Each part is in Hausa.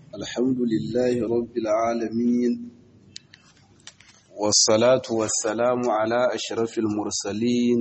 الحمد لله رب العالمين والصلاة والسلام على أشرف المرسلين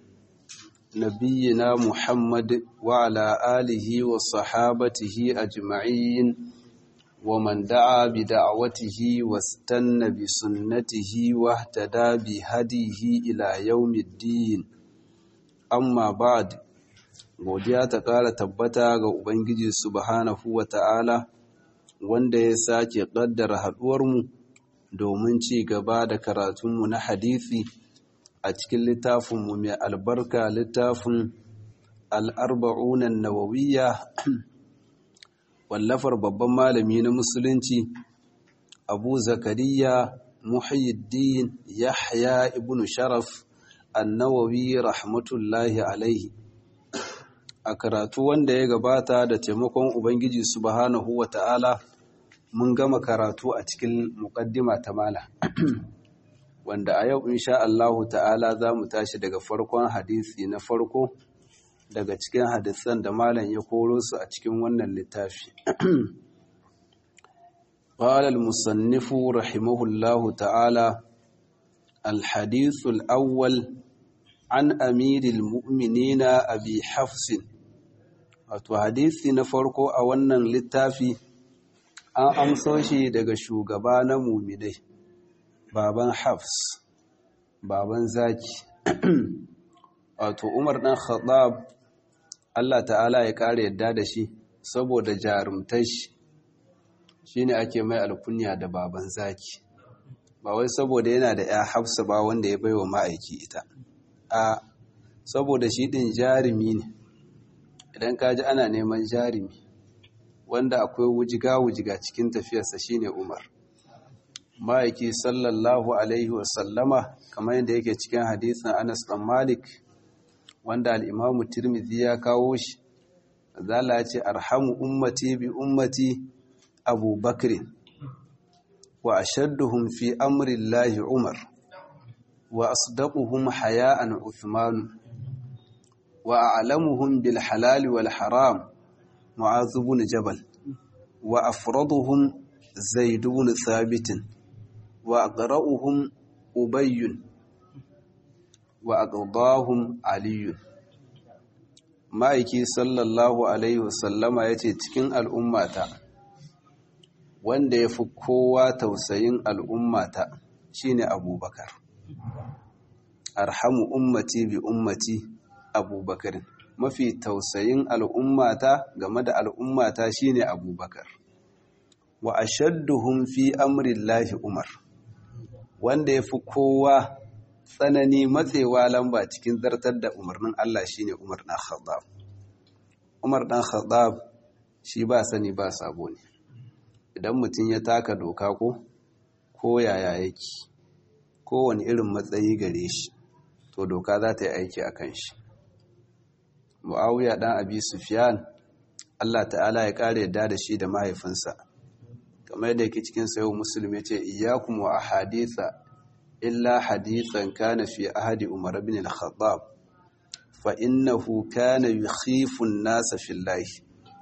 نبينا محمد وعلى آله وصحابته أجمعين ومن دعا بدعوته واستنى بسنته واهتدى بهديه إلى يوم الدين amma ba'd godiya ta ƙara tabbata ga ubangiji subhanahu wata'ala wanda ya sake ƙaddara haɗuwarmu domin ci gaba da karatunmu na hadisi a cikin littafinmu mai albarka littafin al'arba'unan nawawiyya wallafar babban malami na musulunci abu zakariya muhyiddin yahya ibn sharaf annawawi rahmatullahi alaihi a karatu wanda ya gabata da taimakon ubangiji subhanahu wa ta'ala mun gama karatu a cikin muƙaddima ta mala wanda a yau insha Allahu ta'ala za mu tashi daga farkon hadisi na farko daga cikin hadisan da malam ya koro su a cikin wannan littafi قال المصنف رحمه الله تعالى الحديث الأول عن أمير المؤمنين أبي حفص wato hadisi na farko a wannan littafi an amso shi daga shugaba na muminai baban hafs baban zaki wato umar dan khattab Allah ta'ala ya kare yadda da shi saboda jarumtar shi shine ake mai alkunya da baban zaki ba wai saboda yana da ya hafsa ba wanda ya baiwa ma'aiki ita a saboda shi din jarumi ne idan ka ji ana neman jarumi wanda akwai wujiga-wujiga cikin tafiyarsa shine umar ma'aiki sallallahu alaihi wasallama kamar yadda yake cikin hadisin anas dan malik wanda al'imamu tirmidhi ya kawo shi zala ce arhamu ummati bi ummati abu bakrin wa ashadduhum fi amrillahi umar wa asdaquhum haya'an uthman wa a'lamuhum bil halal wal haram mu'adh ibn jabal wa afraduhum zaid ibn thabit wa aqra'uhum ubay wa aqdahum ali ma'aiki sallallahu alaihi wasallama yace cikin al'ummata wanda ya fi kowa tausayin al'ummata shine abubakar arhamu ummati bi ummati abubakar mafi tausayin al'ummata game da al'ummata shine abubakar wa ashadduhum fi amrillahi umar wanda ya fi kowa tsanani matsewa lamba cikin zartar da umarnin Allah shine umar ɗan khattab umar ɗan khattab shi ba sani ba sabo ne idan mutum ya taka doka ko ko yaya yake kowane irin matsayi gare shi to doka za ta yi aiki a kan shi mu'awiya ɗan abi sufyan allah ta'ala ya ƙara yadda da shi da mahaifinsa kamar yadda yake cikin sayo musulmi ce iyakum wa ahaditha illa hadithan kana fi ahadi umar bin al-khattab fa innahu kana yukhifu an-nasa fillahi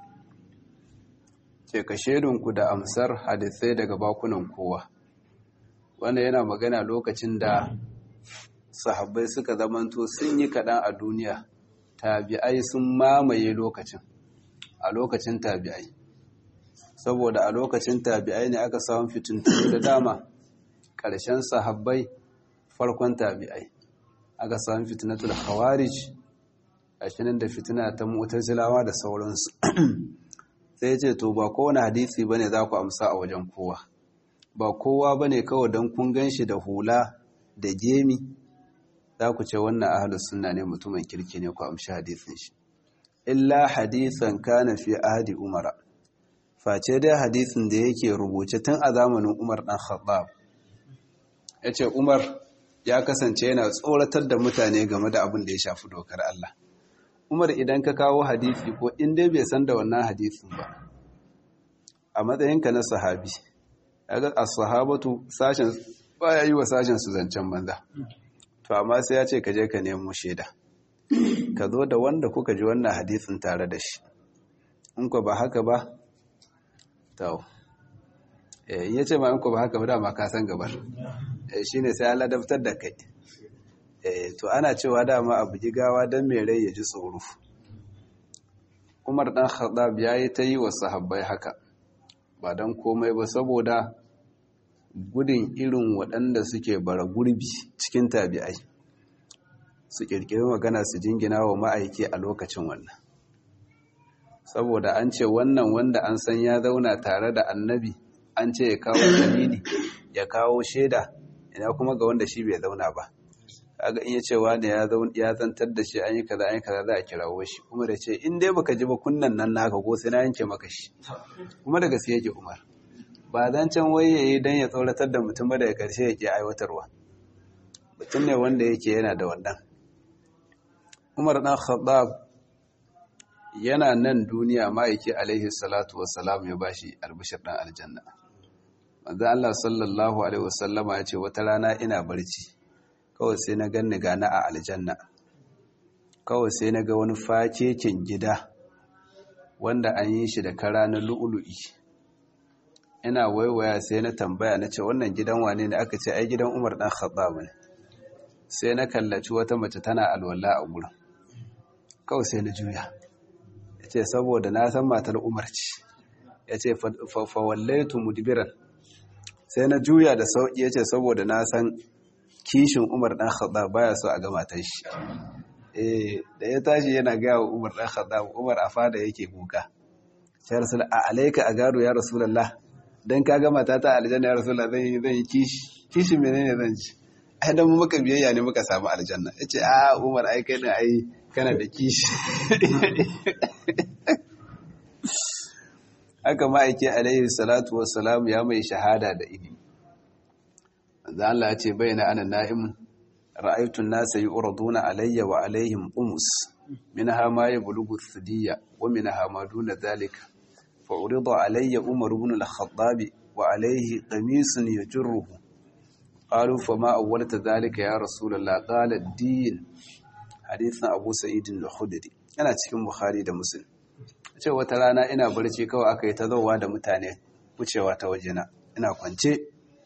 ce ka shaidunku da amsar hadisai daga bakunan kowa wanda yana magana lokacin da sahabbai suka zamanto sun yi kaɗan a duniya tabi'ai sun mamaye lokacin a lokacin tabi'ai saboda a lokacin tabi'ai ne aka samun fitintunu da dama ƙarshen sahabbai farkon tabi'ai aka samun fitinatul khawarij a shinin da fitina ta mutazilawa da sauransu sai ce to ba kowane hadisi ba ne za ku amsa a wajen kowa ba kowa ba ne kawai don kun gan shi da hula da gemi za ku ce wannan ahalus suna ne mutumin kirki ne ku amshi hadisin shi illa hadisan kana fi ahadi umara face dai hadisin da yake rubuce tun a zamanin umar dan khattab ya ce umar ya kasance yana tsoratar da mutane game da abin da ya shafi dokar Allah Umar idan ka kawo hadisi ko in dai bai san da wannan hadisin ba a matsayinka na sahabi kaga as-sahabatu sashen baya yi wa sashen su zancen banza to amma sai ya ce ka je ka nemo shaida ka zo da wanda kuka ji wannan hadisin tare da shi in ko ba haka ba to in ya ce ma in ko ba haka ba dama ka san gabar shi ne sai Allah daftar da kai to ana cewa dama a bugi gawa don mai rai ya ji tsoro umar dan khattab ya yi ta yi wa sahabbai haka ba don komai ba saboda gudun irin waɗanda suke bara gurbi cikin tabi'ai su ƙirƙiri magana su jingina wa ma'aiki a lokacin wannan saboda an ce wannan wanda an san ya zauna tare da annabi an ce ya kawo dalili ya kawo shaida ina kuma ga wanda shi bai zauna ba kaga in ya ce wani ya zantar da shi an yi kaza an yi kaza za a kirawo shi kuma da ce in dai baka ji ba kunnan nan naka ko sai na yanke maka shi kuma da gaske yake umar ba zan can wai ya yi don ya tsoratar da mutum ba daga karshe ya ke aiwatarwa mutum ne wanda yake yana da wannan umar dan khattab yana nan duniya ma'aiki alaihi salatu wassalam ya bashi albishir dan aljanna manzo Allah sallallahu alaihi wasallama ya ce wata rana ina barci kawai sai na ganni gana a aljanna kawai sai na ga wani fakekin gida wanda an yi shi da kara na lu'ulu'i ina waiwaya sai na tambaya na ce wannan gidan wane ne aka ce ai gidan Umar dan Khattab ne sai na kallaci wata mace tana alwala a gurin kawai sai na juya yace saboda na san matar Umar ce yace fa wallaitu mudbiran sai na juya da sauki yace saboda na san kishin Umar dan Khattab baya so a ga matar shi eh da ya tashi yana ga wa Umar dan Khattab Umar a fada yake kuka sai rasul a alayka agaru ya rasulullah dan ka ga matata aljanna ya rasulullah zan yi zan yi kishi kishin menene zan ji ai dan mu muka biyayya ne muka samu aljanna yace a Umar ai kai ne ai kana da kishi haka ma'aiki alaihi salatu wassalam ya mai shahada da ilimi da Allah ya ce bayyana ana na'im ra'aytu an-nasa yu'raduna alayya wa alaihim umus minha ma yablughu thidiyya wa minha ma duna dhalika fa urida alayya umar ibn al-khattab wa alayhi qamisun yajruhu qalu fa ma awwalta dhalika ya rasulullah qala ad-din hadithan abu sa'id al-khudri yana cikin bukhari da muslim ce wata rana ina barci kawai aka yi ta zauwa da mutane wucewa ta wajena ina kwance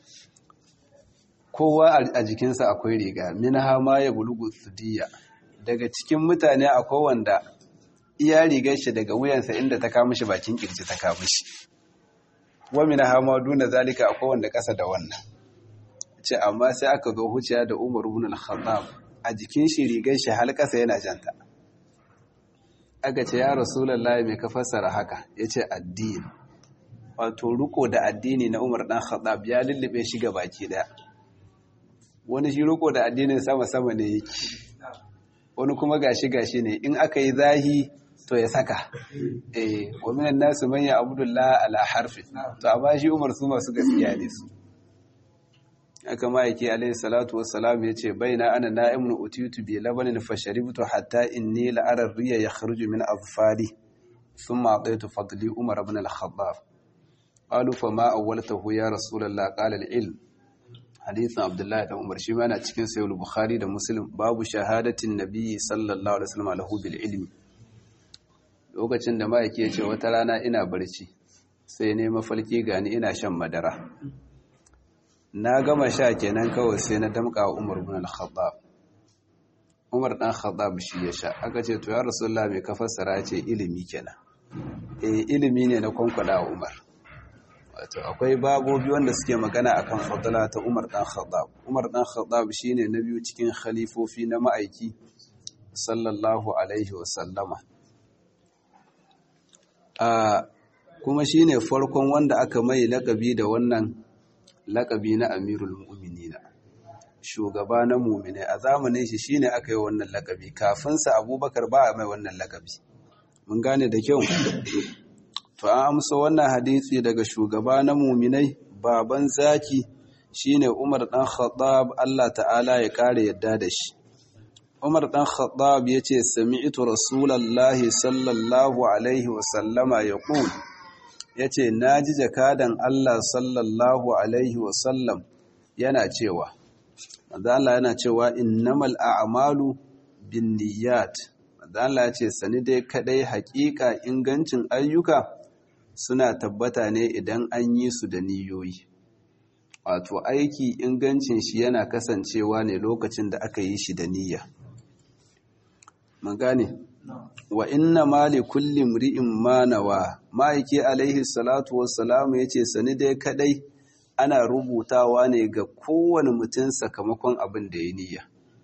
kowa a jikinsa akwai riga minha ma ya bulugu sudiya daga cikin mutane akwai wanda iya rigar shi daga wuyansa inda ta kama shi bakin kirji ta kama shi wa minha ma duna zalika akwai wanda kasa da wannan ce amma sai aka zo huciya da Umar ibn al-Khattab a jikin shi rigar shi har kasa yana janta aka ce ya rasulullahi mai ka fassara haka yace addini wato riko da addini na Umar dan Khattab ya lullube shi ga baki daya wani shi riko da addinin sama-sama ne yake wani kuma gashi-gashi ne in aka yi zahi to ya saka eh wa minan nasu man ya abdullah ala harfi to amma shi Umar su masu gaskiya ne su aka ma yake alayhi salatu wassalam yace baina ana na'imun utitu bi labanin fasharibtu hatta inni la ara riya yakhruju min azfari thumma ataitu fadli Umar ibn al-Khattab qalu fama awwaltahu ya rasulullah qala al-ilm hadithin abdullahi dan umar shi ma yana cikin sayyid bukhari da muslim babu shahadatin nabiyyi sallallahu alaihi wasallam lahu bil ilmi lokacin da mai yake ce wata rana ina barci sai ne mafalki gani ina shan madara na gama sha kenan kawai sai na damka wa umar ibn al-khattab umar dan khattab shi ya sha aka ce to ya rasulullah me ka fassara ce ilimi kenan eh ilimi ne na kwankwada wa umar wato akwai babobi wanda suke magana akan fadala ta Umar dan Khattab Umar dan Khattab shine na biyu cikin khalifofi na ma'aiki sallallahu alaihi wa sallama a kuma shine farkon wanda aka mai lakabi da wannan lakabi na Amirul Mu'minin shugaba na mu'mine a zamanin shi shine aka yi wannan lakabi kafin sa Abubakar ba mai wannan lakabi mun gane da kyau to an amsa wannan hadisi daga shugaba na muminai baban zaki shine Umar dan Khattab Allah ta'ala ya kare yadda da shi Umar dan Khattab yace sami'tu Rasulullahi sallallahu alaihi wa sallama yaqul yace naji jakadan Allah sallallahu alaihi wa sallam yana cewa manzo Allah yana cewa innamal a'malu binniyat manzo Allah yace sani dai kadai haƙiƙa ingancin ayyuka suna tabbata ne idan an yi su da niyoyi wato aiki ingancin shi yana kasancewa ne lokacin da aka yi shi da niyya mun gane wa inna ma li kulli mri'in ma nawa ma'aiki alaihi salatu wassalamu yace sani dai kadai ana rubutawa ne ga kowane mutum sakamakon abin da ya niyya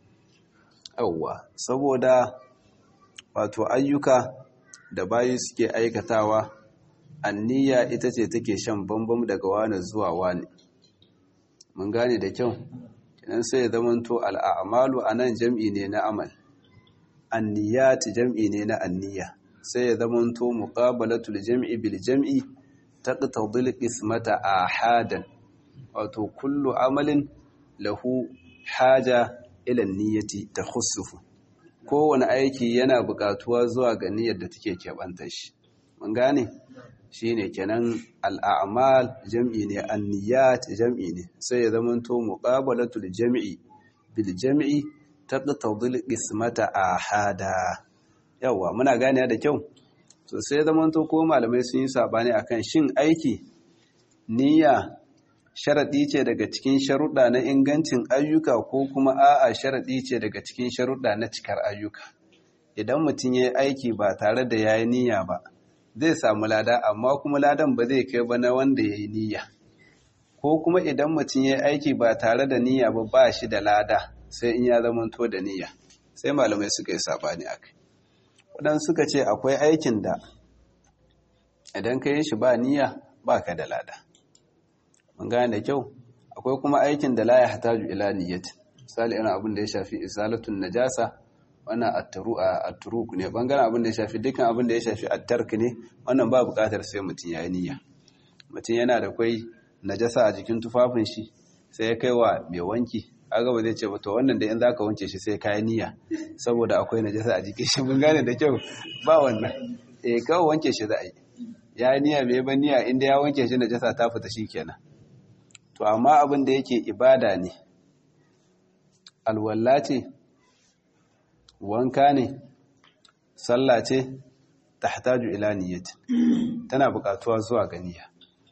yawwa saboda wato ayyuka da bayi suke aikatawa anniya ita ce take shan bambam daga wani zuwa wani mun gane da kyau kinan sai ya zamanto al'amalu anan jam'i ne na amal anniyat jam'i ne na anniya sai ya zamanto muqabalatul jam'i bil jam'i taqtadil qismata ahadan wato kullu amalin lahu haja ila niyyati takhussufu kowane aiki yana buƙatuwa zuwa ga niyyar da take keɓantar shi mun gane shine kenan al'amal jam'i ne anniyat jam'i ne sai ya zamanto muqabalatul jam'i bil jam'i taqtadil qismata ahada yawa muna gane da kyau so sai ya zamanto ko malamai sun yi sabani akan shin aiki niyya sharaɗi ce daga cikin sharuɗa na ingancin ayyuka ko kuma a'a sharaɗi ce daga cikin sharuɗa na cikar ayyuka idan mutum ya yi aiki ba tare da ya yi niyya ba zai samu lada amma kuma ladan ba zai kai ba na wanda ya yi niyya ko kuma idan mutum ya yi aiki ba tare da niyya ba ba shi da lada sai in ya zamanto da niyya sai malamai suka yi sabani a kai waɗansu suka ce akwai aikin da idan ka yi shi ba niyya ba ka da lada mun gane da kyau akwai kuma aikin da la ya hataju ila niyyati misali irin abin da ya shafi isalatun najasa wannan at-turuk ne bangaren abin da ya shafi dukkan abin da ya shafi at-tark ne wannan ba buƙatar sai mutum yayi niyya mutum yana da kai najasa a jikin tufafin shi sai ya kai wa mai wanki aga ba zai ce ba to wannan da in zaka wanke shi sai kai niyya saboda akwai najasa a jikin shi mun gane da kyau ba wannan eh kawai wanke shi za a yi ya niyya bai ba niyya inda ya wanke shi najasa ta fita shikenan to amma abin da yake ibada ne alwalla ce wanka ne sallah ce tahtaju ila niyyati tana buƙatuwa zuwa ga niyya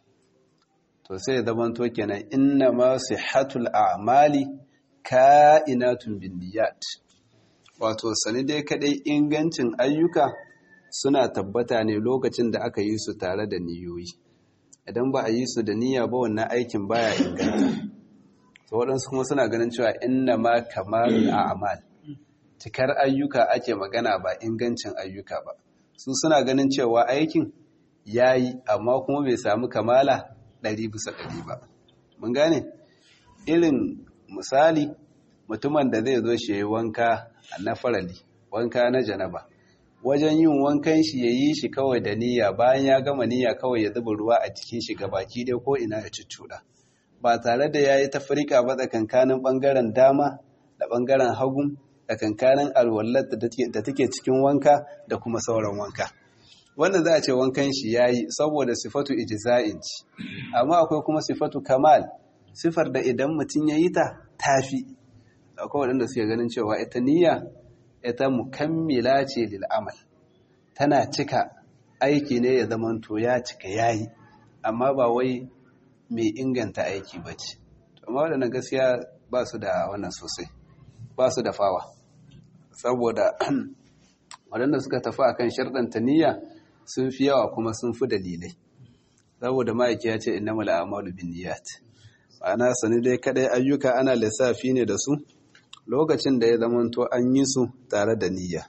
to sai ya zama to kenan inna ma sihhatul a'mali ka'inatun bin niyyat wato sani dai kadai ingancin ayyuka suna tabbata ne lokacin da aka yi su tare da niyoyi idan ba a yi su da niyya ba wannan aikin baya inganta to waɗansu kuma suna ganin cewa inna ma kamalul a'mal cikar ayyuka ake magana ba ingancin ayyuka ba su suna ganin cewa aikin yayi amma kuma bai samu kamala ɗari bisa ɗari ba mun gane irin misali mutumin da zai zo shi yayi wanka na farali wanka na janaba wajen yin wankan shi ya yi shi kawai da niyya bayan ya gama niyya kawai ya zuba ruwa a cikin shi baki dai ko ina ya cuccuɗa ba tare da ya yi tafrika ba tsakankanin ɓangaren dama da ɓangaren hagu tsakankanin alwallar da take cikin wanka da kuma sauran wanka wannan za a ce wankan shi ya yi saboda sifatu ijza'in ci amma akwai kuma sifatu kamal sifar da idan mutum ya yi ta tafi akwai waɗanda suke ganin cewa ita niyya ita mukammila ce lil amal tana cika aiki ne ya zama to ya cika yayi amma ba wai mai inganta aiki ba ce amma waɗannan gaskiya ba su da wannan sosai ba su da fawa saboda waɗanda suka tafi akan sharɗanta niyya sun fi yawa kuma sun fi dalilai saboda ma'aiki ya ce innamal a'malu binniyat ma'ana sani dai kadai ayyuka ana lissafi ne da su lokacin da ya zamanto an yi su tare da niyya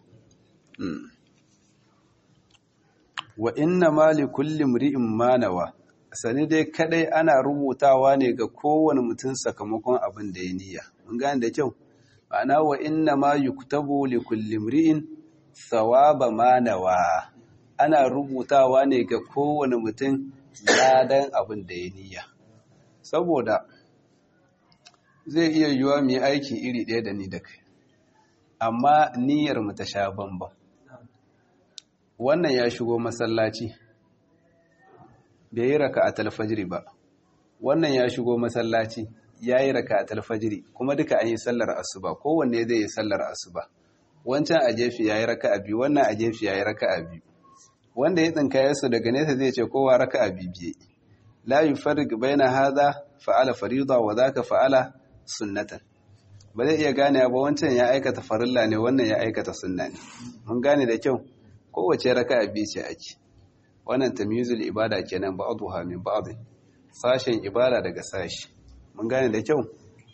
wa inna ma li kulli mri'in manawa sani dai kadai ana rubutawa ne ga kowane mutum sakamakon abin da ya niyya mun gane da kyau ma'ana wa inna ma yuktabu li kulli mri'in thawaba manawa ana rubutawa ne ga kowane mutum ladan abin da ya niyya saboda zai iya yiwuwa mu yi aiki iri ɗaya da ni da kai amma niyyar mu ta sha bambam wannan ya shigo masallaci bai yi raka a talfajiri ba wannan ya shigo masallaci ya yi raka a talfajiri kuma duka an yi sallar asuba kowanne zai yi sallar asuba wancan a jefi ya yi raka a biyu wannan a jefi ya yi raka a biyu wanda ya tsinkaye su daga nesa zai ce kowa raka'a bibiye la yufarriq baina hadha fa'ala farida wa dhaka fa'ala sunnatan ba zai iya gane ba wancan ya aikata farilla ne wannan ya aikata sunna ne mun gane da kyau kowace raka'a biyu ce ake wannan tamyizul ibada kenan ba'dha min ba'd sashen ibada daga sashi mun gane da kyau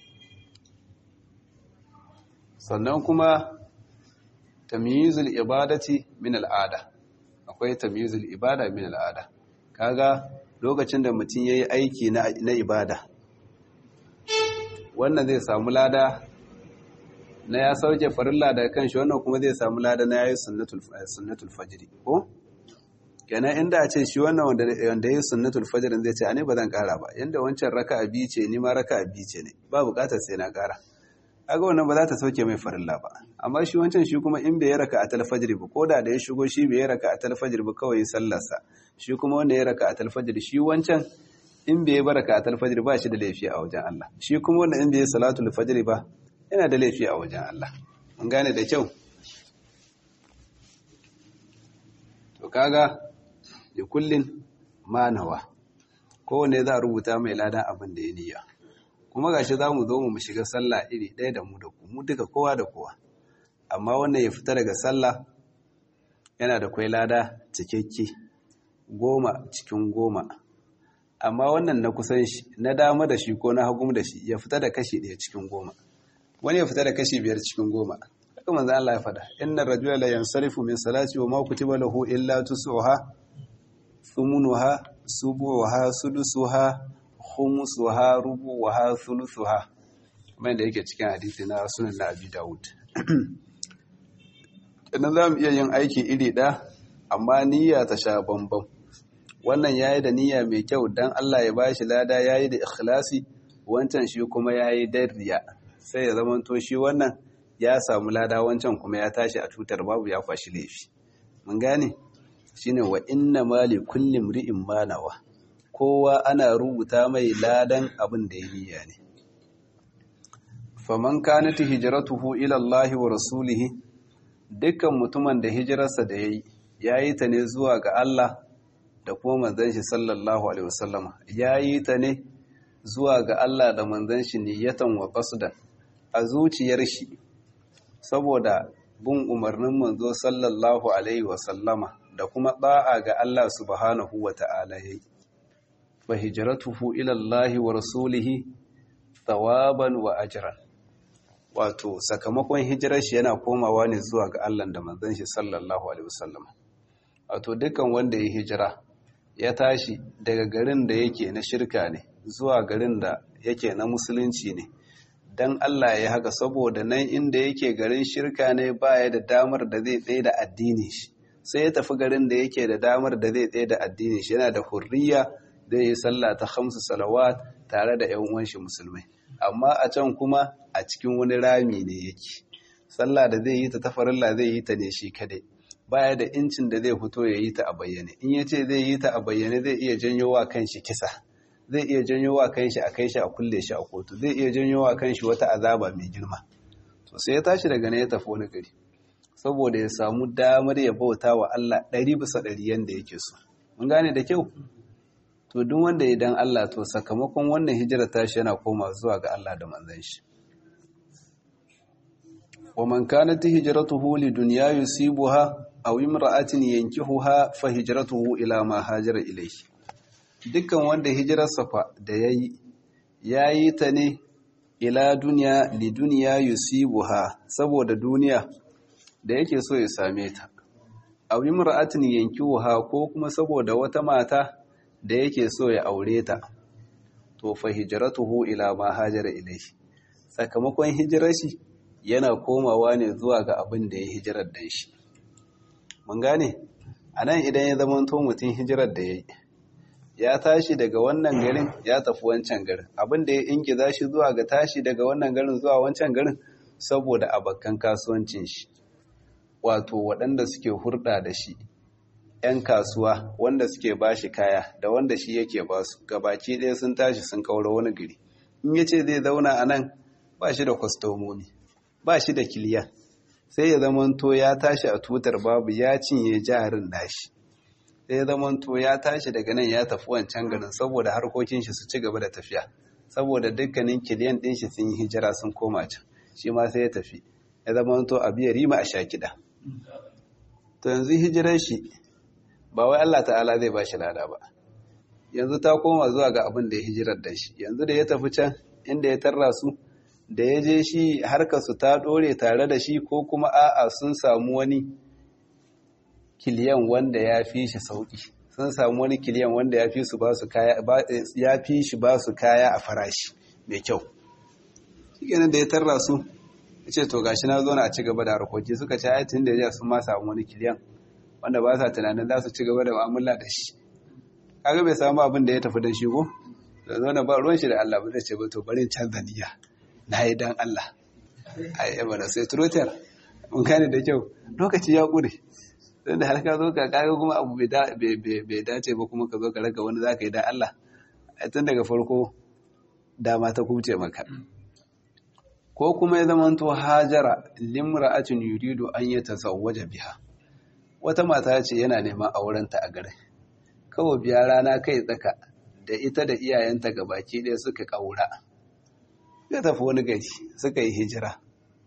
sannan kuma tamyizul ibadati min al'ada akwai tamyizul ibada min al'ada kaga lokacin da mutum yayi aiki na na ibada wannan zai samu lada na ya sauke farilla daga kanshi wannan kuma zai samu lada na yayi sunnatul sunnatul fajr ko kenan inda a ce shi wannan wanda wanda yayi sunnatul fajr zai ce ani ba zan kara ba yanda wancan raka'a biyu ce ni ma raka'a biyu ce ne ba bukatar sai na kara kaga wannan ba za ta sauke mai farilla ba amma shi wancan shi kuma in bai raka a talfajir ba ko da da ya shigo shi bai raka a talfajir ba kawai sallarsa shi kuma wanda ya raka a talfajir shi wancan in bai baraka a talfajir ba shi da laifi a wajen Allah shi kuma wanda in bai salatul fajr ba yana da laifi a wajen Allah mun gane da kyau to kaga da kullin manawa kowanne za a rubuta mai ladan abin da ya niyya kuma gashi za mu zo mu shiga sallah iri ɗaya da mu da ku mu duka kowa da kowa amma wannan ya fita daga sallah yana da kwai lada cikakke goma cikin goma amma wannan na kusan shi na dama da shi ko na hagu da shi ya fita da kashi ɗaya cikin goma wani ya fita da kashi biyar cikin goma haka manzo Allah ya faɗa inna rajula la yansarifu min salati wa ma kutiba lahu illa tusuha thumunuha subuha sudusuha khumusuha rubuha thuluthuha kamar da yake cikin hadisi na sunan na Abi Dawud idan zamu iya yin aiki iri ɗaya amma niyya ta sha bambam wannan yayi da niyya mai kyau dan Allah ya bashi lada yayi da ikhlasi wancan shi kuma yayi da riya sai ya zama to shi wannan ya samu lada wancan kuma ya tashi a tutar babu ya kwashi laifi mun gane shine wa inna mali kulli mri'in ma nawa kowa ana rubuta mai ladan abin da ya niyya ne faman kanat hijratuhu ila Allah wa rasulihi dukkan mutumin da hijirarsa da yayi yayi ta ne zuwa ga Allah da kuma manzon shi sallallahu alaihi wasallam yayi ta ne zuwa ga Allah da manzon shi niyatan wa qasdan a zuciyar shi saboda bin umarnin manzo sallallahu alaihi wasallama da kuma da'a ga Allah subhanahu wa ta'ala yayi fa hijratuhu ila Allah wa rasulihi thawaban wa ajran wato sakamakon hijirar shi yana komawa ne zuwa ga Allah da manzon shi sallallahu alaihi wasallam wato dukkan wanda ya hijira ya tashi daga garin da yake na shirka ne zuwa garin da yake na musulunci ne dan Allah ya haka saboda nan inda yake garin shirka ne baya da damar da zai tsaye da addinin shi sai ya tafi garin da yake da damar da zai tsaye da addinin shi yana da hurriya zai yi sallah ta hamsu salawat tare da yan uwan shi musulmai amma a can kuma a cikin wani rami ne yake sallah da zai yi ta tafarilla zai yi ta ne shi kadai baya da incin da zai fito ya yi ta a bayyane in ya ce zai yi ta a bayyane zai iya janyo wa kanshi kisa zai iya janyo wa kanshi a kai shi a kulle shi a kotu zai iya janyo wa kanshi wata azaba mai girma to sai ya tashi daga ne ya tafi wani gari saboda ya samu damar ya bauta wa Allah ɗari bisa ɗari yanda yake so mun gane da kyau to duk wanda ya dan Allah to sakamakon wannan hijira tashi yana koma zuwa ga Allah da manzon shi wa man kanat hijratuhu lidunya yusibuha aw imra'atin yankihuha fa hijratuhu ila ma hajara ilayhi dukkan wanda hijirarsa fa da yayi yayi ta ne ila duniya lidunya yusibuha saboda duniya da yake so ya same ta aw imra'atin yankihuha ko kuma saboda wata mata da yake so ya aure ta to fa hijratuhu ila ma hajara ilayhi sakamakon hijirar shi yana komawa ne zuwa ga abin da ya hijirar da shi mun gane anan idan ya zama to mutum hijirar da yayi ya tashi daga wannan garin ya tafi wancan garin abin da ya ingiza shi zuwa ga tashi daga wannan garin zuwa wancan garin saboda abakan kasuwancin shi wato waɗanda suke hurɗa da shi 'yan kasuwa wanda suke ba shi kaya da wanda shi yake ba su gabaki ɗaya sun tashi sun kaura wani gari in ya ce zai zauna a nan ba shi da kwastomomi ba shi da kiliyan sai ya zamanto ya tashi a tutar babu ya cinye jarin nashi sai zamanto ya tashi daga nan ya tafi wancan garin saboda harkokin shi su ci gaba da tafiya saboda dukkanin kiliyan din shi sun yi hijira sun koma can shi ma sai ya tafi ya zamanto a biya rima a sha kiɗa to yanzu hijirar shi ba wai Allah ta'ala zai ba shi lada ba yanzu ta koma zuwa ga abin da ya hijirar da shi yanzu da ya tafi can inda ya tarra su da ya je shi harkarsu ta ɗore tare da shi ko kuma a'a sun samu wani kiliyan wanda ya fi shi sauƙi sun samu wani kiliyan wanda ya fi su ba su kaya ya fi shi ba su kaya a farashi mai kyau shi da ya tarra su ya ce to gashi na zo na a ci gaba da harkoki suka ce ai tun da ya sun ma samu wani kiliyan wanda ba sa tunanin za su ci gaba da mu'amala da shi kaga bai samu abin da ya tafi da shi ko da zo na ba ruwan shi da Allah ba zai ce ba to bari canza niyya na yi dan Allah ai yaba da sai trotter mun gane da kyau lokaci ya kure don da har ka zo ka kaga kuma abu bai dace ba kuma ka zo ka raga wani zaka yi dan Allah tun daga farko dama ta kubce maka ko kuma ya zama to hajara limra'atin yuridu an yatazawwaja biha wata mata ce yana neman aurenta a garin kawai biya rana kai tsaka da ita da iyayenta ga baki ɗaya suka ƙaura ya tafi wani gari suka yi hijira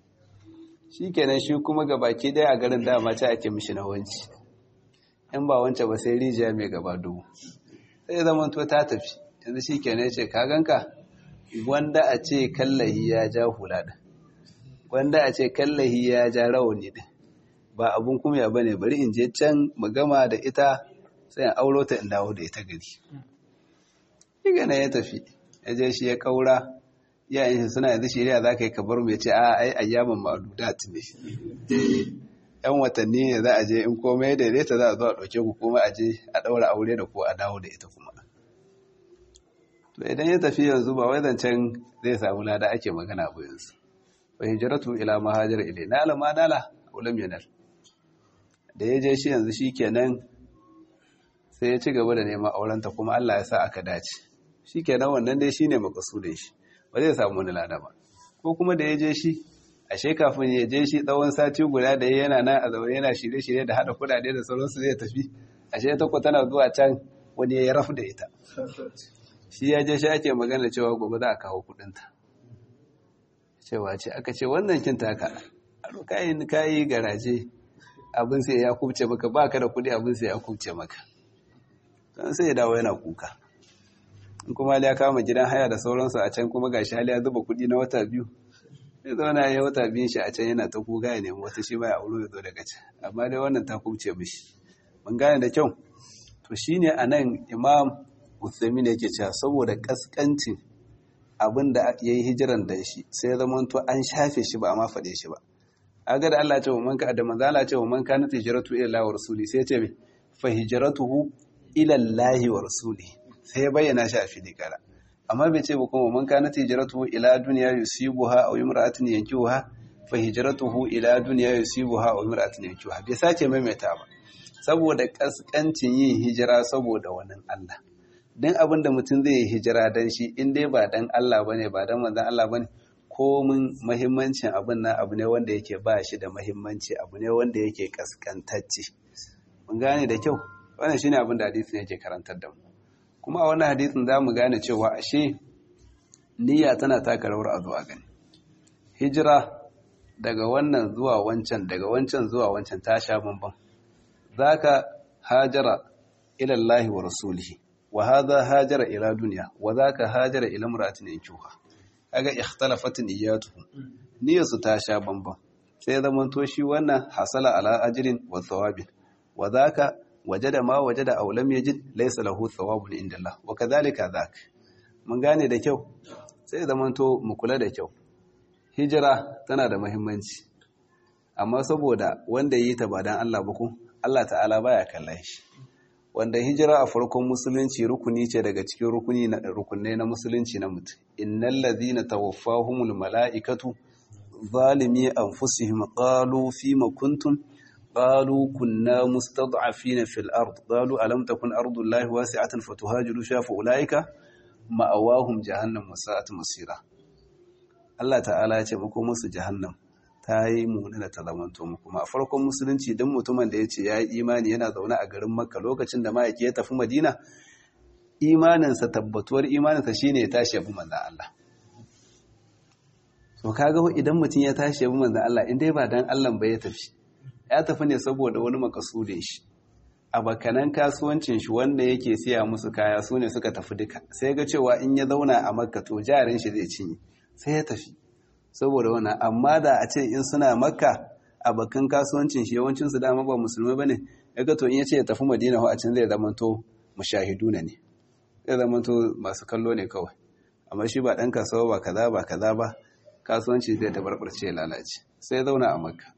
shi kenan shi kuma ga baki ɗaya a garin dama ce ake mishi na wanci in ba wance ba sai rijiya mai gaba dubu sai zama to ta tafi yanzu shi kenan ce ka ganka gwanda a ce kallahi ya ja hula ɗin gwanda a ce kallahi ya ja rawani ɗin ba abun kumya ba ne bari in je can mu gama da ita sai in auro ta in dawo da ita gari Iga na ya tafi ya je shi ya kaura yayin shi suna yanzu shirya za ka yi kabar mai ce a ai ayyaman ma'adudat ne yan watanni ne za a je in komai daidaita za a zo a ɗauke ku kuma a je a ɗaura aure da ko a dawo da ita kuma to idan ya tafi yanzu ba wai zancen zai samu lada ake magana ba yanzu fa hijratu ila mahajar ilai nala ma nala ulam yanal da ya je shi yanzu shikenan sai ya ci gaba da neman aurenta kuma Allah ya sa aka dace shikenan wannan dai shine makasudin shi ba zai samu wani lada ba ko kuma da ya je shi ashe kafin ya je shi tsawon sati guda da yana nan a zaune yana shirye-shirye da hada kudade da sauransu zai tafi ashe ta ko tana zuwa can wani ya rafu da ita shi ya je shi ake magana cewa gobe za a kawo kudinta cewa ce aka ce wannan kin taka aro kayan kayi garaje abin sai ya kubce maka baka da kudi abin sai ya kubce maka don sai ya dawo yana kuka in kuma ya kama gidan haya da sauransu a can kuma gashi hali ya zuba kudi na wata biyu zai zauna ya wata biyun shi a can yana ta kuka ya nemi wata shi baya auro ya zo daga can amma dai wannan ta kubce mishi mun gane da kyau to shine anan imam Uthaymin yake cewa saboda kaskancin abin da ya yi hijiran da shi sai ya zama to an shafe shi ba a ma faɗe shi ba aga da Allah ya ce wa man ka da manzo Allah ya ce wa man kana hijratu ila Allah wa rasuli sai ya ce me fa hijratuhu ila Allah wa rasuli sai ya bayyana shi a fili kara amma bai ce ba kuma man kana hijratuhu ila dunya yusibuha aw imra'atin yankihuha fa hijratuhu ila dunya yusibuha aw imra'atin yankihuha bai sace maimaita ba saboda kaskancin yin hijira saboda wannan Allah don abin da mutum zai yi hijira don shi in dai ba dan Allah ba ne ba dan manzan Allah ba ne komin mahimmancin abin nan abu ne wanda yake ba shi da mahimmanci abu ne wanda yake kaskantacce mun gane da kyau wannan shine abin da hadisin yake karantar da mu kuma a wannan hadisin za mu gane cewa ashe niyya tana taka rawar a zuwa gani hijira daga wannan zuwa wancan daga wancan zuwa wancan ta sha bambam zaka hajara ila Allah wa rasulihi wa hadha hajara ila dunya wa dhaka hajara ila imra'atin yankuha kaga ikhtalafat niyyatuhum niyyarsu ta sha bamban sai zaman to shi wannan hasala ala ajrin wa thawabin wa dhaka wajada ma wajada aw lam yajid laysa lahu thawabun inda Allah wa kadhalika dhak mun gane da kyau sai zaman to mu kula da kyau hijira tana da muhimmanci amma saboda wanda yi ta ba dan Allah ba ko Allah ta'ala baya kallon shi wanda hijira a farkon musulunci rukuni ce daga cikin rukuni na rukunai na musulunci na mutum innal ladhina tawaffahumul malaikatu zalimi anfusihim qalu fima kuntum qalu kunna mustad'afina fil ard qalu alam takun ardullahi wasi'atan fatuhajiru fiha fa ulaika ma'awahum jahannam wasa'at masira Allah ta'ala ya ce muku musu jahannam ta yi munana ta zamanto mu kuma a farkon musulunci don mutumin da ya ce ya yi imani yana zaune a garin makka lokacin da ma'aiki ya tafi madina imaninsa tabbatuwar imaninsa shine ya tashi yabi manzan Allah so kaga idan mutum ya tashi yabi manzan Allah in dai ba dan Allah ba ya tafi ya tafi ne saboda wani makasudin shi abakanan kasuwancin shi wanda yake siya musu kaya su ne suka tafi duka sai ga cewa in ya zauna a makka to jarin shi zai cinye sai ya tafi saboda wannan amma da a ce in suna makka abakan kasuwancin shi yawancin su dama ba musulmai bane yaga to in ya ce ya tafi madina ho a can zai zama to mushahiduna ne zai zama to masu kallo ne kawai amma shi ba dan kasuwa ba kaza ba kaza ba kasuwanci zai tabarbarce ya lalace sai ya zauna a makka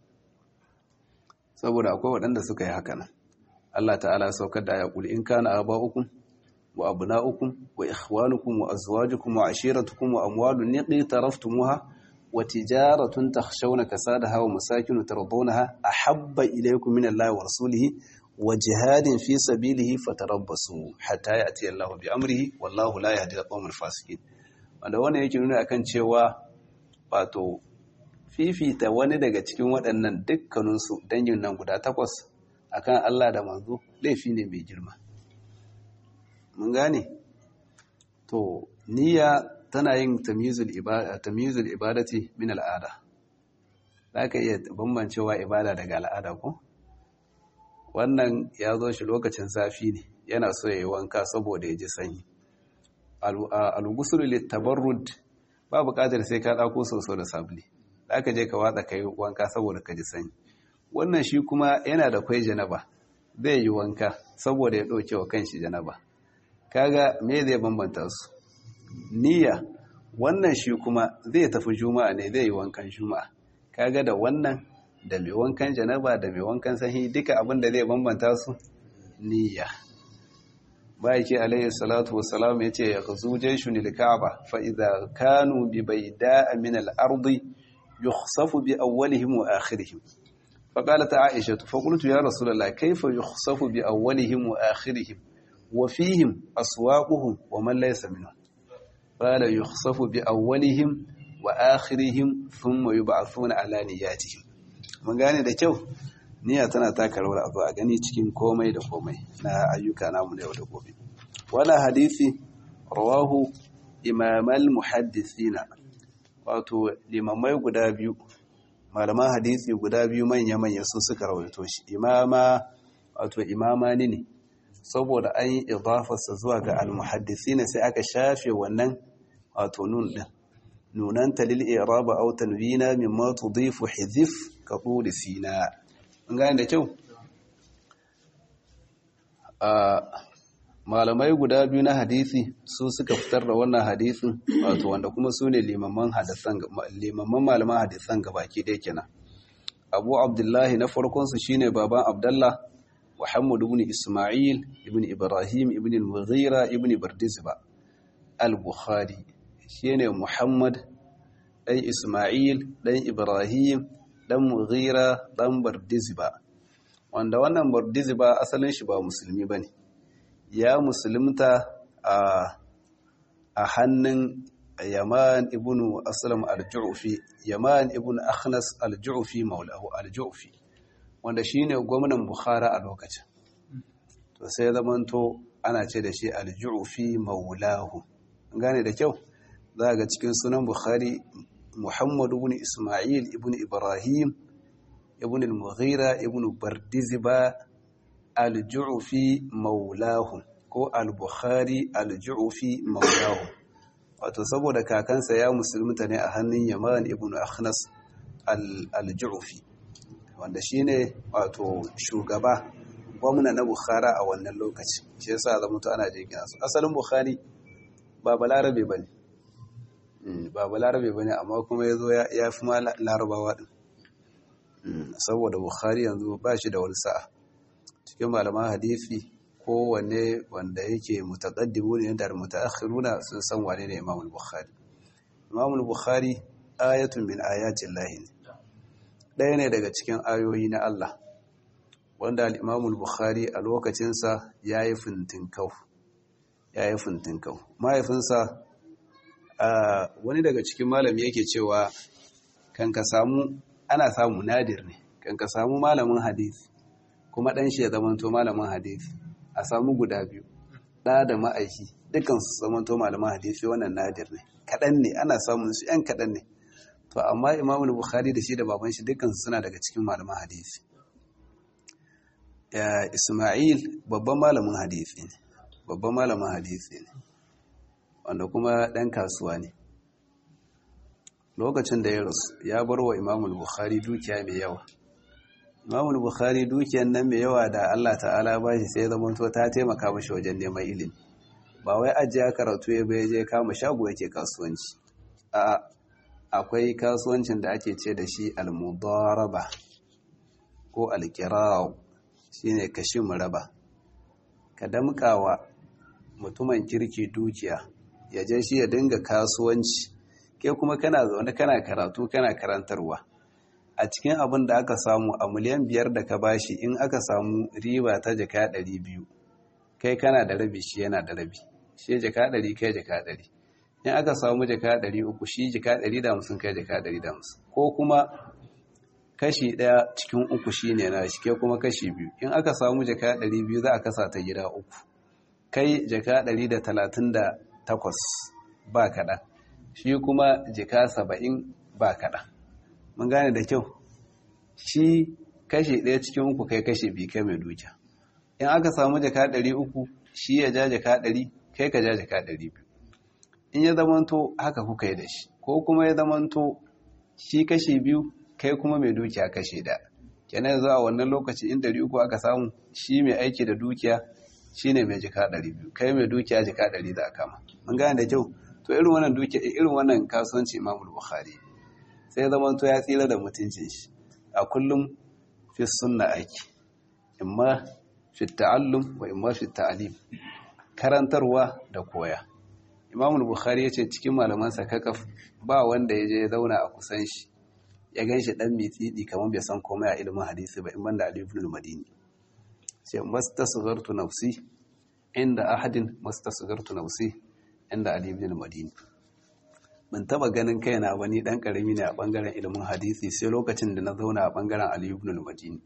saboda akwai waɗanda suka yi haka nan Allah ta'ala saukar da ya kuli in kana aba'ukum wa abna'ukum wa ikhwanukum wa azwajukum wa ashiratukum wa amwalun niqtaraftumuha wa tijaratun takhshawna kasadaha wa masakin tardawnaha ahabba ilaykum min Allah wa rasulihi wa jihadin fi sabilihi fatarabbasu hatta ya'ti Allah bi amrihi wallahu la yahdi al-qawmal fasiqin wanda wannan yake nuna akan cewa wato fifita wani daga cikin waɗannan dukkaninsu dangin nan guda takwas akan Allah da manzo laifi ne mai girma mun gane to niyya tana yin tamyizul ibada tamyizul ibadati min al'ada zaka iya bambancewa ibada daga al'ada ko wannan ya zo shi lokacin zafi ne yana so ya yi wanka saboda ya ji sanyi al-ghusl lit-tabarrud ba buƙatar sai ka ɗauko soso da sabuli zaka je ka watsa kai wanka saboda ka ji sanyi wannan shi kuma yana da kwai janaba zai yi wanka saboda ya ɗauke wa kanshi janaba kaga me zai bambanta su niyya wannan shi kuma zai tafi juma'a ne zai yi wankan juma'a kaga da wannan da mai wankan janaba da mai wankan sahi duka abin da zai bambanta su niyya baiki alayhi salatu wassalam yace ya gazu jaishun al-ka'ba fa idza kanu bi bayda'a min al-ardi yukhsafu bi awwalihim wa akhirihim فقالت عائشة فقلت يا رسول الله كيف يخصف بأولهم وآخرهم وفيهم أسواقهم ومن ليس منهم قال يخصف بأولهم وآخرهم ثم يبعثون على نياتهم من gane da kyau niyya tana taka rawar abu a gani cikin komai da komai na ayyuka namu da yau da gobe wala hadisi rawahu imamal muhaddisina wato limamai guda biyu malaman hadisi guda biyu manya-manya su suka rawaito shi imama wato imama ne ne saboda an yi idafarsa zuwa ga almuhaddisi ne sai aka shafe wannan wato nun din nunan talil iraba aw tanwina mimma tudifu hizif ka quli sina an gane da kyau a malamai guda biyu na hadisi su suka fitar da wannan hadisin wato wanda kuma su ne limaman malaman hadisan gabaki ɗaya kenan abu abdullahi na farkonsu shine baban abdullah muhammad ibn isma'il ibn ibrahim ibn al-mughira ibn bardizba al-bukhari shine muhammad dan isma'il dan ibrahim dan mughira dan bardizba wanda wannan bardizba asalin shi ba musulmi bane ya musulunta a hannun yaman ibn aslam al-ju'fi yaman ibn akhnas al-ju'fi maulahu al-ju'fi wanda shine gwamnan bukhara a lokacin to sai zamanto ana ce da shi al-ju'fi maulahu gane da kyau za ga cikin sunan bukhari muhammad ibn isma'il ibn ibrahim ibn al-mughira ibn bardizba al-ju'fi maulahu ko al-bukhari al-ju'fi maulahu wato saboda kakansa ya musulunta ne a hannun yaman ibn akhnas al-ju'fi wanda shine wato shugaba gwamna na bukhara a wannan lokaci shi yasa zama to ana jin su asalin bukhari ba balarabe bane ba balarabe bane amma kuma yazo ya fi ma larabawa din saboda bukhari yanzu ba shi da wani sa'a cikin malaman hadisi kowanne wanda yake mutaqaddimu ne da mutaakhiruna sun san wane ne Imam al-Bukhari Imam al-Bukhari ayatun min ayatin lahi ɗaya ne daga cikin ayoyi na Allah wanda al-Imam al-Bukhari a lokacin sa yayi fintinkau yayi fintinkau mahaifinsa wani daga cikin malami yake cewa kan ka samu ana samu nadir ne kan ka samu malamin hadisi kuma ɗan shi ya zamanto malamin hadisi a samu guda biyu ɗa da ma'aiki dukkan su zamanto malaman hadisi wannan nadir ne kaɗan ne ana samun su ‘yan kaɗan ne to amma imamul bukhari da shi da baban shi dukkan su suna daga cikin malaman hadisi isma'il babban malamin hadisi ne babban malamin hadisi ne wanda kuma ɗan kasuwa ne lokacin da ya rasu ya bar wa imamul bukhari dukiya mai yawa imamul bukhari dukiyan nan mai yawa da allah ta'ala ba shi sai zama to ta taimaka mashi wajen neman ilimi ba wai ajiya karatu ya bai je kama shago yake kasuwanci a akwai kasuwancin da ake ce da shi almudaraba ko alkirawo shine kashi raba. ka damkawa mutumin kirki dukiya ya je shi ya dinga kasuwanci ke kuma kana zaune kana karatu kana karantarwa a cikin abin da aka samu a miliyan biyar da ka bashi in aka samu riba ta jaka ɗari biyu kai kana da rabi shi yana da rabi shi jaka ɗari kai jaka ɗari in aka samu jaka ɗari uku shi jaka ɗari da hamsin kai jaka ɗari da hamsin ko kuma kashi ɗaya cikin uku shi ne na shi ke kuma kashi biyu in aka samu jaka ɗari biyu za a kasa ta gida uku kai jaka ɗari da talatin da takwas ba kaɗan shi kuma jaka saba'in ba kaɗan mun gane da kyau shi kashi ɗaya cikin uku kai kashi biyu kai mai dukiya in aka samu jaka ɗari uku shi ya ja jaka ɗari kai ka ja jaka ɗari biyu in ya zamanto haka kuka yi da shi ko kuma ya zamanto shi kashi biyu kai kuma mai dukiya kashi da kenan yanzu a wannan lokaci in ɗari uku aka samu shi mai aiki da dukiya shi ne mai jika ɗari biyu kai mai dukiya jika ɗari da kama mun gane da kyau to irin wannan dukiya irin wannan kasuwanci imamul bukhari sai zamanto ya tsira da mutuncin shi a kullum fi sunna aiki imma fi ta'allum wa imma fi ta'alim karantarwa da koya imamul bukhari ya ce cikin malamansa kakaf ba wanda ya je ya zauna a kusan shi ya gan shi dan mitsidi kamar bai san komai a ilimin hadisi ba in banda ali ibn al-madini sai mastasghartu nafsi inda ahadin mastasghartu nafsi inda ali ibn al-madini ban taba ganin kaina ba ni dan karami ne a bangaren ilimin hadisi sai lokacin da na zauna a bangaren ali ibn al-madini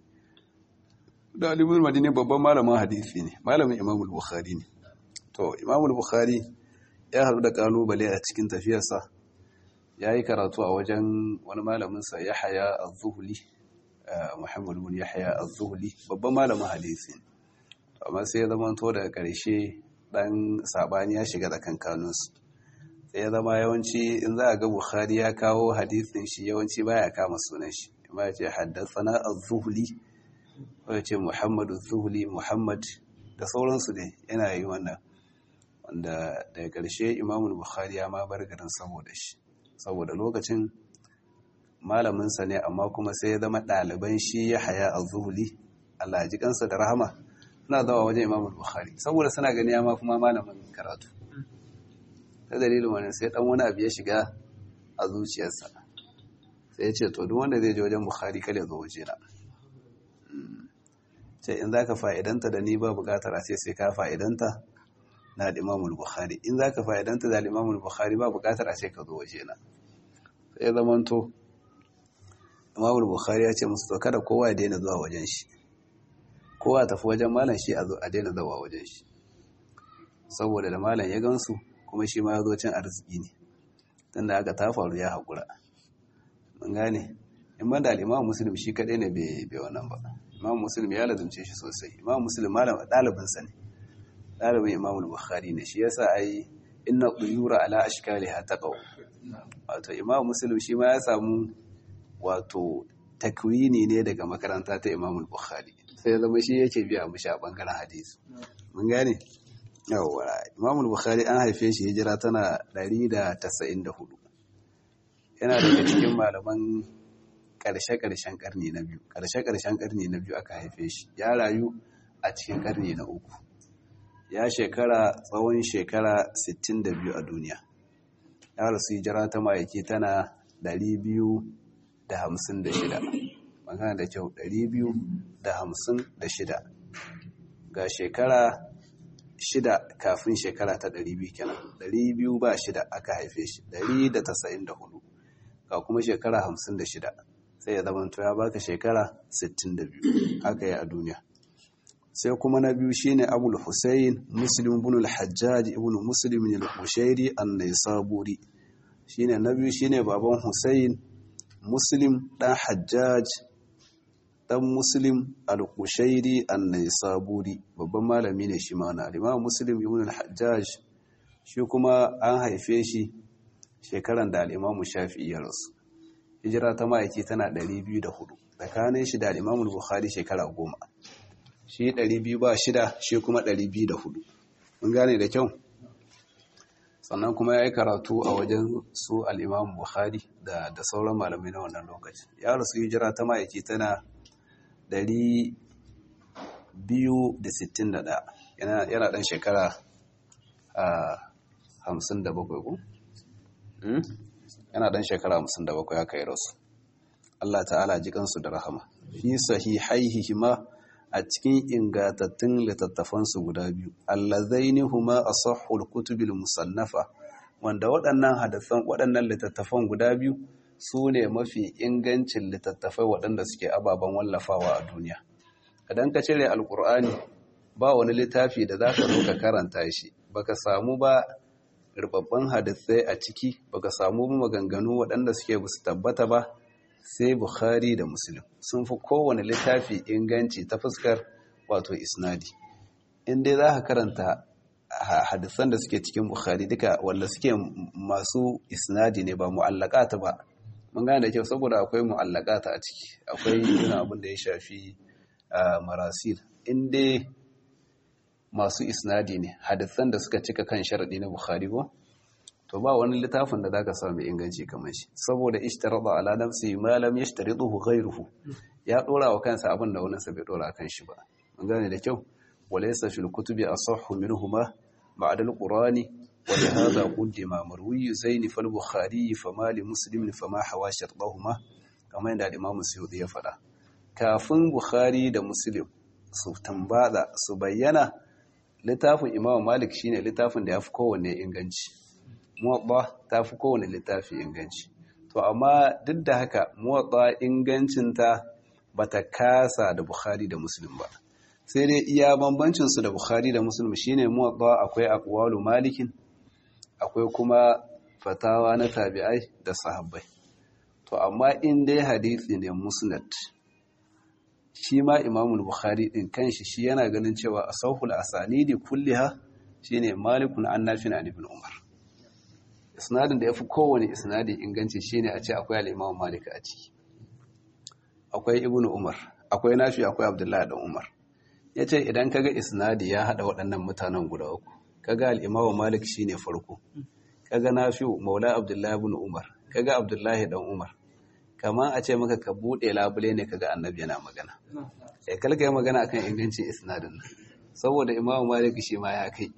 da ali ibn al-madini babban malamin hadisi ne malamin imam al-bukhari ne to imam al-bukhari ya haɗu da kalubale a cikin tafiyarsa ya yi karatu a wajen wani malaminsa ya haya a zuhuli muhammadu bin ya haya a zuhuli babban malamin hadisi amma sai ya zama to daga ƙarshe ɗan saɓani ya shiga da kankanunsu sai ya zama yawanci in za a ga bukhari ya kawo hadisin shi yawanci baya kama sunan shi amma ya ce haddasa a zuhuli ko ya ce muhammadu zuhuli muhammad da sauransu ne yana yi wannan wanda daga ƙarshe imamul bukhari ya ma bar garin saboda shi saboda lokacin malaminsa ne amma kuma sai ya zama ɗaliban shi ya haya a zuhuli Allah ji kansa da rahama suna zama wajen imamul bukhari saboda suna gani ya ma kuma malamin karatu ta dalilin wani sai ɗan wani abu ya shiga a zuciyarsa sai ya ce to duk wanda zai je wajen bukhari kada zo waje na sai in za ka fa'idanta da ni ba bukatar a ce sai ka fa'idanta na imamul bukhari in za ka fa'idanta da imamul bukhari ba bukatar a ce ka zo waje na sai zamanto imamul bukhari ya ce musu to kada kowa ya daina zuwa wajen shi kowa tafi wajen malam shi a daina zuwa wajen shi saboda da malam ya gansu kuma shi ma ya zo cin arziki ne tunda aka ta faru ya haƙura mun gane in ban da al'imam muslim shi kaɗai ne bai wannan ba imam muslim ya lazumce shi sosai imam muslim malam ɗalibinsa ne ɗalibin imamul bukhari ne shi yasa ai inna quyura ala ashkaliha taqaw wato imam muslim shi ma ya samu wato takwini ne daga makaranta ta imamul bukhari sai ya zama shi yake biya mishi a bangaren hadisi mun gane yawwa imamul bukhari an haife shi hijira tana 194 yana daga cikin malaman ƙarshe-ƙarshen ƙarni na biyu ƙarshe-ƙarshen ƙarni na biyu aka haife shi ya rayu a cikin ƙarni na uku ya shekara tsawon shekara 62 a duniya ya rasu hijira ta ma'aiki tana 256 magana da kyau 256 ga shekara shida kafin shekara ta 200 kenan 200 ba shida aka haife shi 194 ga kuma shekara 56 sai ya zama ya baka shekara 62 haka yi a duniya sai kuma na biyu shine abul husayn muslim ibn al-hajjaj ibn muslim al-qushairi an-naisaburi shine na biyu shine baban husayn muslim dan hajjaj dan muslim al-qushairi an-naisaburi babban malami ne shi ma na imam muslim ibn al-hajjaj shi kuma an haife shi shekaran da al-imam shafi'i ya rasu hijira ta ma'aiki tana 204 tsakanin shi da al-imam bukhari shekara goma shi 200 ba shida shi kuma 204 mun gane da kyau sannan kuma ya yi karatu a wajen su al'imam buhari da da sauran malamai na wannan lokaci ya rasu hijira ta ma'aiki tana 261 yana ɗan shekara a 57 ko? yana ɗan shekara 57 ya kai rasu Allah ta'ala jikansu da rahama fi sahihaihihima a cikin ingantattun littattafansu guda biyu allazaini huma asahhul kutubil musannafa wanda waɗannan hadisan waɗannan littattafan guda biyu su ne mafi ingancin littattafai waɗanda suke ababen wallafawa a duniya idan ka cire alkur'ani ba wani littafi da za ka zo ka karanta shi baka samu ba rubabban hadisai a ciki baka samu maganganu waɗanda suke su tabbata ba sai Bukhari da Muslim sun fi kowane littafi inganci ta fuskar wato isnadi in dai za ka karanta hadisan da suke cikin Bukhari duka wanda suke masu isnadi ne ba mu'allaqata ba mun gane da kyau saboda akwai mu'allaqata a ciki akwai irin abin da ya shafi marasil in dai masu isnadi ne hadisan da suka cika kan sharadi na Bukhari ko to ba wani littafin da zaka samu inganci kamar shi saboda ishtarada ala nafsi ma lam yashtariduhu ghayruhu ya dora wa kansa abin da wani sa bai dora kan shi ba mun gane da kyau walaysa fil kutubi asahhu minhuma ba'da al-qur'ani wa li hadha qaddima marwi zain fal bukhari fama li muslim fama hawa shartahuma kamar yadda imam suyuti ya faɗa kafin bukhari da muslim su tambada su bayyana littafin imam malik shine littafin da yafi kowanne inganci muwaɗa ta fi kowane littafi inganci to amma duk da haka muwaɗa ingancinta ba ta kasa da bukhari da muslim ba sai dai iya bambancinsu da bukhari da muslim shine muwaɗa akwai akwalu malikin akwai kuma fatawa na tabi'ai da sahabbai to amma in dai hadisi ne musnad shi ma imamul bukhari din kanshi shi yana ganin cewa asahul asanidi kulliha shine malikun an nafin an ibn umar isnadin da ya fi kowane isnadi inganci shine a ce akwai al'imam malik a ciki akwai ibn umar akwai nafi akwai abdullahi dan umar ya ce idan kaga isnadi ya haɗa waɗannan mutanen guda uku kaga al'imam malik shine farko kaga nafi maula abdullahi ibn umar kaga abdullahi dan umar kamar a ce maka ka buɗe labule ne kaga annabi yana magana ya kalka yi magana akan ingancin isnadin nan saboda imam malik shi ma ya kai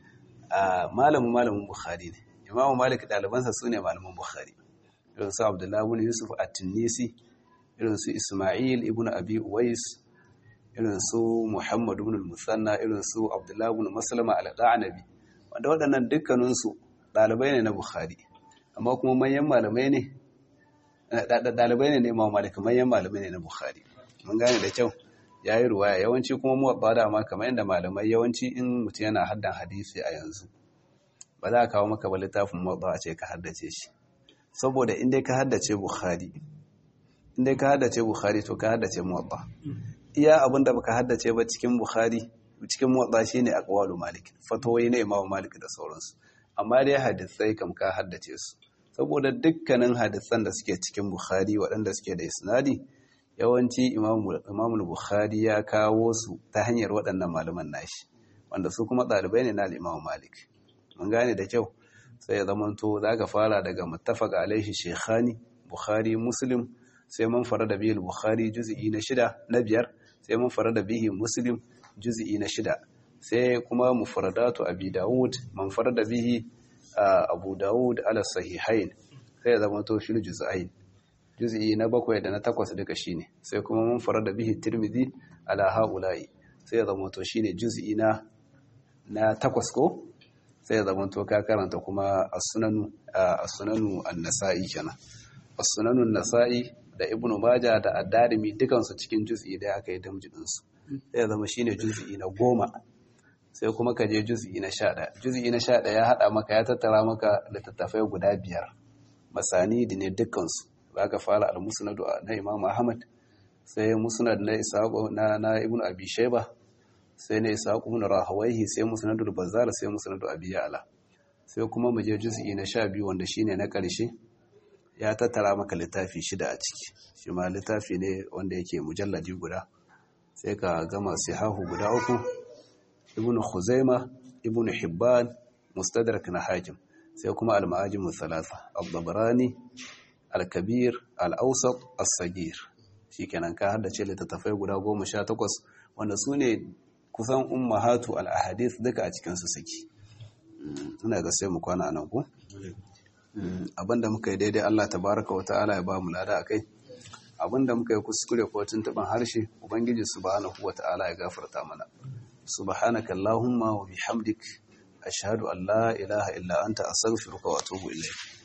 malamin malamin bukhari ne imamu malik ɗalibansa su ne malaman bukhari irin su abdullahi ibn yusuf at-tunisi irin su isma'il ibn abi uwais irin su muhammad ibn al-musanna irin su abdullahi ibn maslama al-qanabi wanda waɗannan dukkaninsu ɗalibai ne na bukhari amma kuma manyan malamai ne ɗalibai ne na imamu malik manyan malamai ne na bukhari mun gane da kyau ya yi ruwaya yawanci kuma muwaɓa da ma kamar yadda malamai yawanci in mutum yana haddan hadisi a yanzu ba za a kawo maka ba littafin motsa a ce ka haddace shi saboda inda ka haddace bukhari inda ka haddace bukhari to ka haddace motsa iya abinda baka haddace ba cikin bukhari cikin motsa shine aqwalu malik fatawoyi na imamu malik da sauransu amma dai hadisai kam ka haddace su saboda dukkanin hadisan da suke cikin bukhari waɗanda suke da isnadi yawanci imamu bukhari ya kawo su ta hanyar waɗannan malaman nashi wanda su kuma ɗalibai ne na imamu malik mun gane da kyau sai ya zamanto za ka fara daga muttafaq alaihi shekhani bukhari muslim sai mun fara da bihil bukhari juz'i na shida na biyar sai mun fara da bihi muslim juz'i na shida sai kuma mufradatu abi daud man fara da bihi abu daud ala sahihain sai ya zamanto fil juz'ain juz'i na bakwai da na takwas duka shine sai kuma mun fara da bihi tirmidhi ala haula'i sai ya zamanto shine juz'i na na takwas ko sai ya zamanto ka karanta kuma as-sunanu as-sunanu an-nasa'i kenan as-sunanu an-nasa'i da ibnu maja da addarimi dukansu cikin juz'i da aka yi damjidinsu sai zama shine juz'i na goma sai kuma ka je juz'i na sha ɗaya juz'i na sha ɗaya ya haɗa maka ya tattara maka littattafai guda biyar masani da ne dukkansu za ka fara al-musnad na imam ahmad sai musnad na isaqo na na ibn abi shayba sai na isaqo ibn rahawayhi sai musnadul bazzar sai musnadu abi ya'la sai kuma mu je juz'i na sha biyu wanda shine na ƙarshe ya tattara maka littafi shida a ciki shi ma littafi ne wanda yake mujalladi guda sai ka gama sihahu guda uku ibn khuzaima ibn hibban mustadrak na hakim sai kuma al-ma'ajim thalatha al-dabrani al-kabir al-awsat as-sagir shikenan ka haddace littattafai guda 18 wanda su ne kusan ummahatu al-ahadith duka a cikin su saki ina ga sai mu kwana nan ko abinda muka yi daidai Allah tabaraka wa ta'ala ya ba mu lada akai abinda muka yi kuskure ko tuntuban harshe ubangiji subhanahu wa ta'ala ya gafarta mana subhanaka allahumma wa bihamdik ashhadu an la ilaha illa anta astaghfiruka wa atubu ilayk